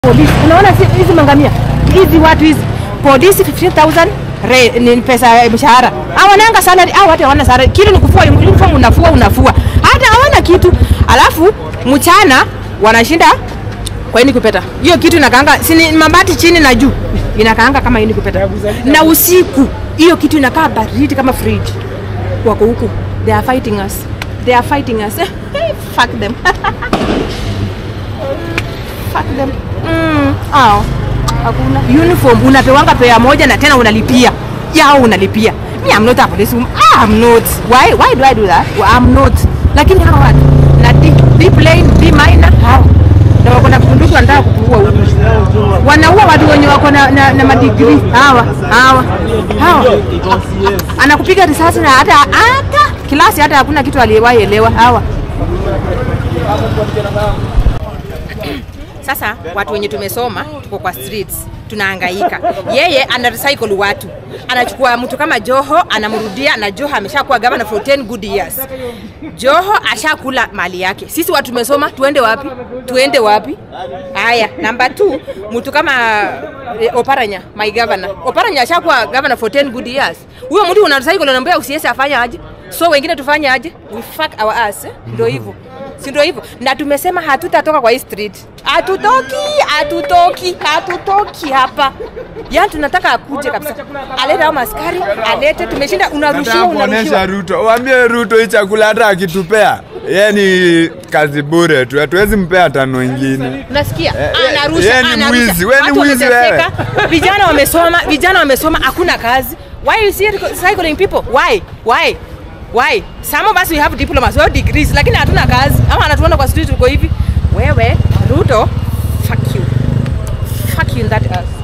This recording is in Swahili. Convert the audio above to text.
polisi. Unaona si- hizi mangamia hizi watu hizi polisi 15000 re, ni pesa ya mshahara. Hawananga salary au hata hawana salary. Kitu ni kufua uniform, unafua unafua, hata hawana kitu. Alafu mchana wanashinda kwa ini kupeta hiyo kitu inakaanga si ni mabati chini na juu inakaanga kama ini kupeta, na usiku hiyo kitu inakaa baridi kama fridge. Wako huku they are fighting us, they are fighting us fuck them fuck them mm, ao hakuna uniform unapewanga pea moja na tena unalipia yao unalipia me I'm not a police woman. Ah, I'm not why why do I do that well, I'm not lakini hawa watu na D, D plain D minor hao na wako na bunduki wanataka kuua huku wanaua watu wenye wako na, na, na madigrii hawa hawa hawa anakupiga risasi na hata hata kilasi hata hakuna kitu aliyewahi elewa hawa Sasa watu wenye tumesoma tuko kwa streets tunahangaika. Yeye ana recycle watu, anachukua mtu kama Joho anamrudia, na Joho ameshakuwa governor for 10 good years. Joho ashakula mali yake. Sisi watu tumesoma, tuende wapi? Tuende wapi? Haya, namba 2 mtu kama eh, Oparanya, my governor. Oparanya ashakuwa governor for 10 good years. Huyo mtu una recycle, unaambia usiese afanye aje? So wengine tufanye aje? We fuck our ass, eh? Ndio hivyo si ndio hivyo na tumesema hatutatoka kwa hii street hatutoki hatutoki hatutoki hapa yani tunataka akuje kabisa alete au maskari alete tumeshinda unarushiwa Nataka kuonesha unarushiwa Ruto, waambie Ruto hii chakula hata akitupea yeye ni kazi bure tu, hatuwezi mpea tano ingine. unasikia Eh, eh, anarusha yeye ni anarusha mwizi, wewe ni Watu mwizi wameteseka. vijana wamesoma vijana wamesoma hakuna kazi why you see recycling people why why why some of us we have diplomas we have degrees lakini hatuna kazi ama anatuona kwa street uko hivi wewe Ruto fuck you fuck you in that ass